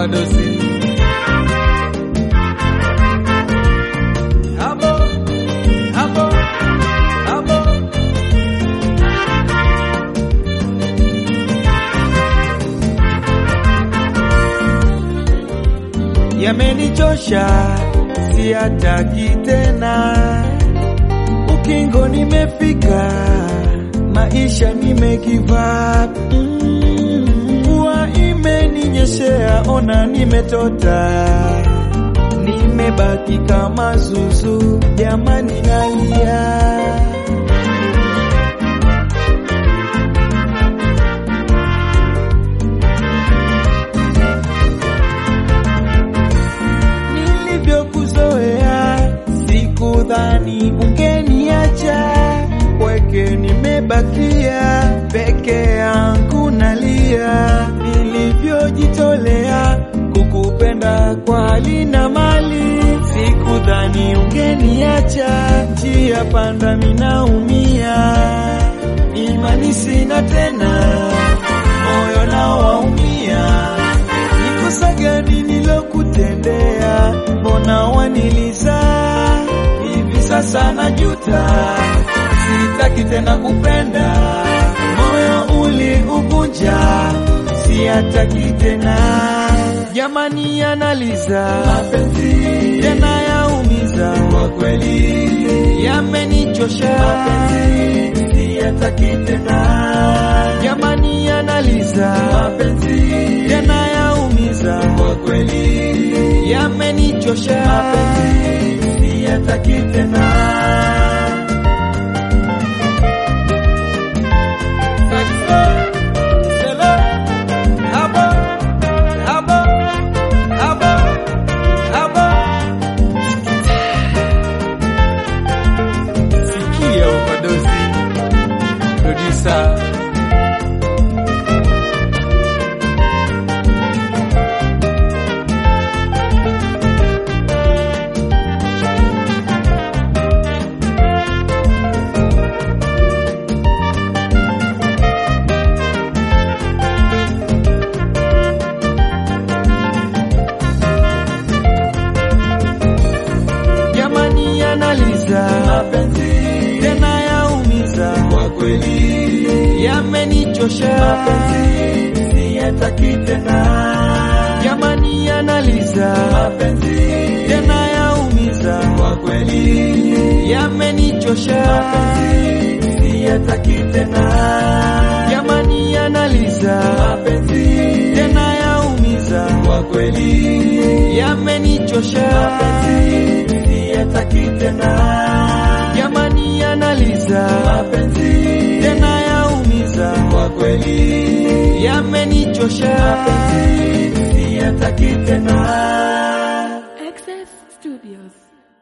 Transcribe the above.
overdose. Hapo, hapo, hapo. Yamenichosha, siyataki tena. Ukingo nimefika, maisha nime give up. Mm, Mvua imeninyeshea, ona nimetota, nimebaki kama zuzu, jamani nalia. nilivyokuzoea sikudhani ungeniacha weke nimebakia peke yangu nalia nilivyojitolea kukupenda kwa hali na mali sikudhani ungeniacha njia panda minaumia imani sina tena moyo nao waumia ni kosa gani nilokutendea? Mbona waniliza hivi sasa? Najuta, sitaki tena kupenda, moyo uliuvunja, siataki tena. Jamani, yanaliza mapenzi tena yaumiza, kwa kweli yamenichosha, mapenzi siyataki tena. Jamani, yanaliza mapenzi tena yaumiza, kwa kweli yamenichosha, mapenzi siyataki tena. Saxo, selo, habo, habo, habo, habo. Sikia overdose, producer jamani, yanaliza mapenzi tena yaumiza, kwa kweli yamenichosha, mapenzi siyataki tena. Jamani, yanaliza mapenzi tena yaumiza, kwa kweli yamenichosha, mapenzi siyataki tena. Jamani, yanaliza mapenzi tena yaumiza, kwa kweli yamenichosha, mapenzi siyataki tena. Jamani, yanaliza mapenzi tena yaumiza, kwa kweli yamenichosha, mapenzi siyataki tena.